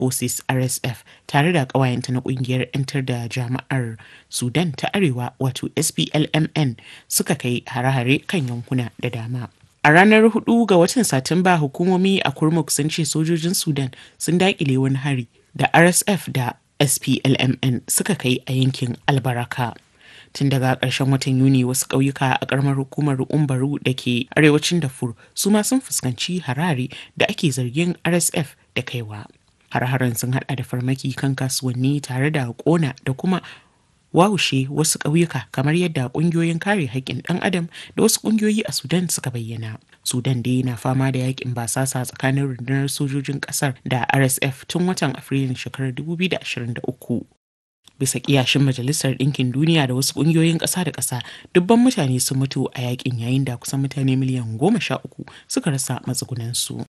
Forces RSF tare da ƙawayenta na ƙungiyar 'yantar da jama'ar Sudan ta Arewa wato SPLMN suka kai hare-hare kan yankuna da dama. A ranar 4 ga watan Satumba hukumomi a Kurmuk sun ce sojojin Sudan sun daƙile wani hari da RSF da SPLMN suka kai a yankin Albaraka. Tun daga ƙarshen watan Yuni wasu ƙauyuka a ƙaramar hukumar Umbaru da ke arewacin Darfur su ma sun fuskanci harare da ake zargin RSF da kaiwa. Har-haren sun hada da farmaki kan kasuwanni tare da ƙona da kuma wawushe wasu ƙauyuka kamar yadda ƙungiyoyin kare haƙƙin ɗan adam da wasu ƙungiyoyi a Sudan suka bayyana. Sudan dai na fama da yakin basasa tsakanin rundunar sojojin ƙasar da RSF tun watan Afrilun shekarar 2023. Bisa kiyashin Majalisar Ɗinkin Duniya da wasu ƙungiyoyin ƙasa da ƙasa, dubban mutane sun mutu a yakin yayin da kusan mutane miliyan goma sha uku suka rasa matsugunansu.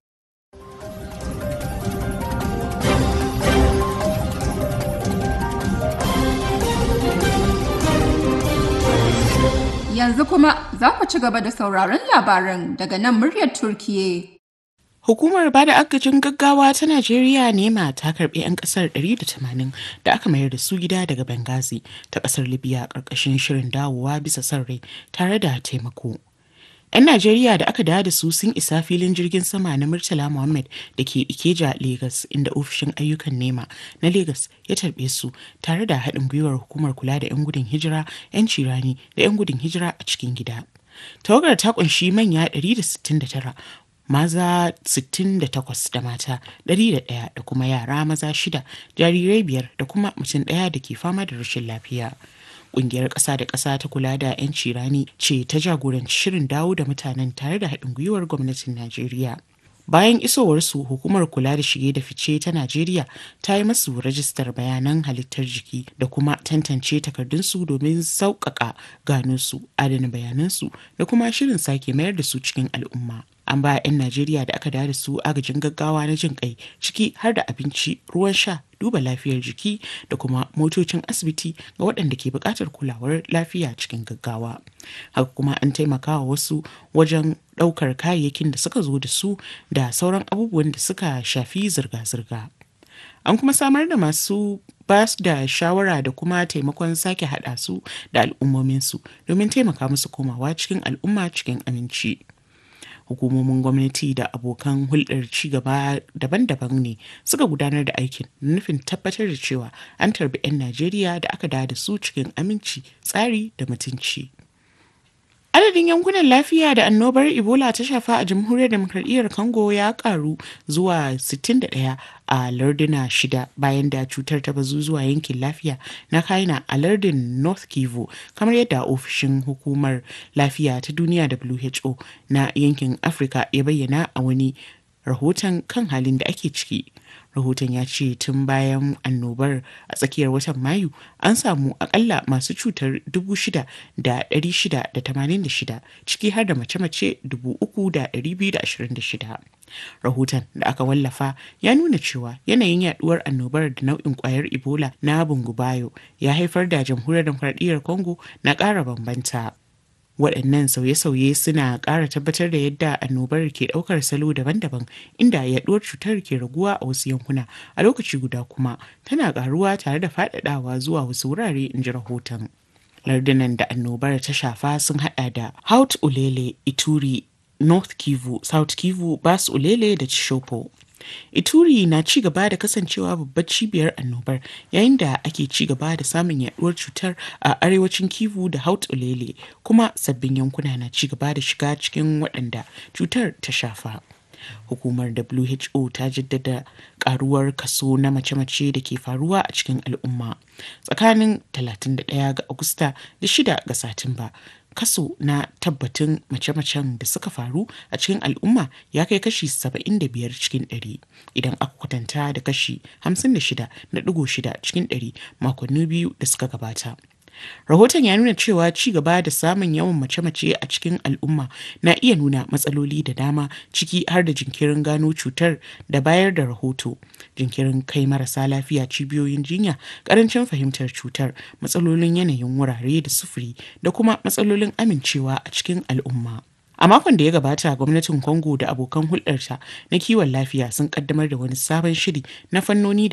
Yanzu kuma za ku ci gaba da sauraron labaran daga nan muryar Turkiye. Hukumar bada agajin gaggawa ta Najeriya nema ta karbi 'yan kasar 180 da aka mayar da su gida daga Benghazi ta kasar Libya karkashin shirin dawowa bisa son rai tare da taimako. 'Yan Najeriya da aka dawo da su sun isa filin jirgin sama na Murtala Muhammad da ke Ikeja, Legas, inda ofishin ayyukan nema na Legas ya tarbe su tare da haɗin gwiwar hukumar kula da 'yan gudun hijira, 'yan cirani da 'yan gudun hijira a cikin gida. Tawagar ta kunshi manya 169 maza 68 da mata 101 da kuma yara maza shida jarirai biyar da kuma mutum ɗaya da ke fama da rashin lafiya. Ƙungiyar ƙasa da ƙasa ta kula da 'yanci rani ce ta jagoranci shirin dawo da mutanen tare da haɗin gwiwar gwamnatin Najeriya. Bayan isowarsu hukumar kula da shige da fice ta Najeriya ta yi masu rajistar bayanan halittar jiki da kuma tantance takardunsu domin sauƙaƙa gano su, adana bayanansu da kuma shirin sake mayar da su cikin al'umma. An ba 'yan Najeriya da aka da su agajin gaggawa na jin kai ciki har da abinci, ruwan sha, duba lafiyar jiki da kuma motocin asibiti ga waɗanda ke buƙatar kulawar lafiya cikin gaggawa. Haka kuma an taimaka wa wasu wajen ɗaukar kayayyakin da suka zo da su da sauran abubuwan da suka shafi zirga-zirga. An kuma samar da masu ba su da shawara da kuma taimakon sake haɗa su da al'ummominsu domin taimaka musu komawa cikin al'umma cikin aminci. hukumomin gwamnati da abokan hulɗar cigaba daban-daban ne suka gudanar da aikin nufin tabbatar da cewa an tarbi 'yan najeriya da aka da su cikin aminci tsari da mutunci adadin yankunan lafiya da annobar ebola ta shafa a jamhuriyar demokradiyyar congo ya karu zuwa 61 a larduna shida bayan da cutar ta bazu zuwa yankin lafiya na kaina a lardin north kivu kamar yadda ofishin hukumar lafiya ta duniya who na yankin afirka ya bayyana a wani rahoton kan halin da ake ciki rahoton ya ce tun bayan annobar a tsakiyar watan mayu an samu akalla masu cutar 6,686 ciki har da mace-mace 3,226 rahoton da aka wallafa ya nuna cewa yanayin yaduwar annobar da nau'in kwayar ebola na bungubayo ya haifar da jamhuriyar demokradiyyar congo na ƙara bambanta waɗannan sauye-sauye suna ƙara tabbatar da yadda annobar ke ɗaukar salo daban-daban inda yaɗuwar cutar ke raguwa a wasu yankuna a lokaci guda kuma tana ƙaruwa tare da faɗaɗawa zuwa wasu wurare in ji rahoton lardunan da annobar ta shafa sun haɗa da haut ulele ituri north kivu south kivu bas ulele da chishopo Ituri na ci gaba da kasancewa babbar cibiyar annobar yayin da ake ci gaba da samun yaduwar cutar a arewacin Kivu da Haut Ulele kuma sabbin yankuna na ci gaba da shiga cikin waɗanda cutar ta shafa. Hukumar WHO ta jaddada karuwar kaso na mace-mace da ke faruwa a cikin al'umma tsakanin 31 ga Agusta da 6 ga Satumba. kaso na tabbatin mace-macen da suka faru a cikin al'umma ya kai kashi 75 cikin 100 idan aka kwatanta da kashi 56.6 cikin 100 makonni biyu da suka gabata. Rahoton ya nuna cewa ci gaba da samun yawan mace-mace a cikin al'umma na iya nuna matsaloli da dama ciki har da jinkirin gano cutar da bayar da rahoto, jinkirin kai marasa lafiya cibiyoyin jinya, karancin fahimtar cutar, matsalolin yanayin wurare da sufuri da kuma matsalolin amincewa a cikin al'umma. A makon da ya gabata gwamnatin Congo da abokan hulɗarta na kiwon lafiya sun kaddamar da wani sabon shiri na fannoni